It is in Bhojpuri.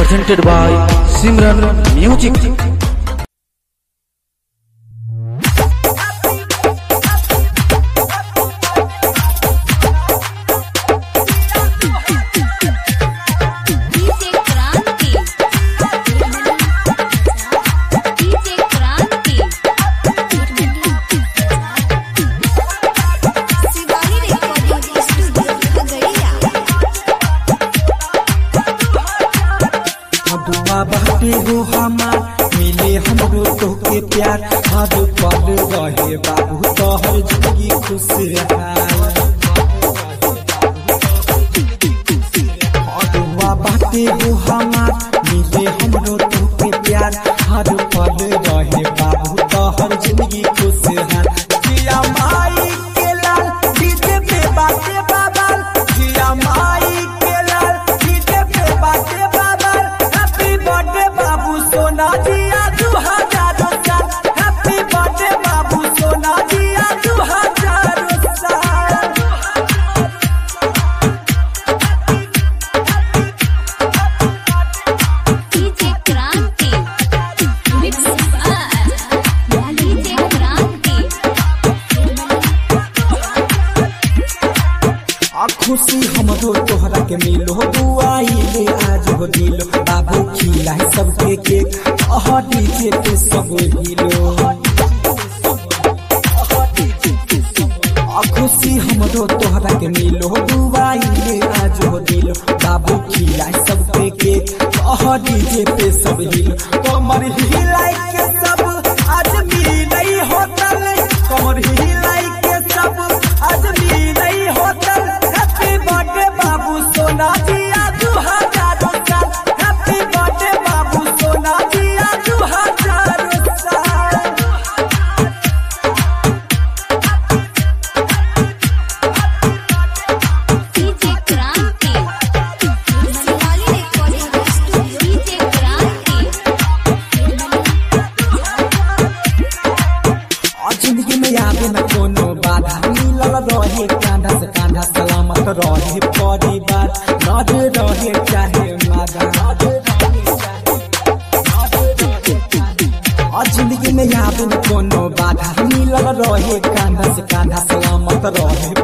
presented by Simran Music. DJ Kranti DJ Kranti Shivani recording studio Khagaria दुआ बाटे हो हमार मिले हमरो तोहके प्यार हर पल रहे बाबू तोहर जिंदगी खुशहाल दुआ बाटे हो हमार मिले हमरो तोहके प्यार हर पल रहे बाबू तोहर जिंदगी खुशहाल जिया माई के लाल डीजे पे बाटे बाबा जिया माई के लाल डीजे पे बाटे बाबा हैप्पी बर्थडे बाबू सोना जिया दू हजार साल हैप्पी बर्थडे बाबू सोना जिया दू हजार साल डीजे क्रांति मिक्स बाय डीजे क्रांति आ खुशी हमरो तोहरा के मिलो बुआई ले आज हो दिलो बाबू खिला सबके केक अह डीजे पे सब हिलो आ खुशी हमरो तोहरा के मिलो बुआई ले आज हो दिलो बाबू खिला सबके केक अह डीजे पे सब हिलो कमर हिलाई के सब आज मिलई होटल कमर हिलाई के सब आज मिलई होटल हैप्पी बर्थडे बाबू सोना जिया दू हजार साल हैप्पी बर्थडे बाबू सोना जिया दू हजार साल DJ Kranti Shivani recording studio DJ क्रांति और जिंदगी में आवे न कोनो बाधा मिलल रहे कांधा से कांधा सलामत रहे परिवार नद रहे चाहे मादा और जिंदगी में आवे न कोनो बाधा मिलल रहे कांधा से कांधा सलामत रहे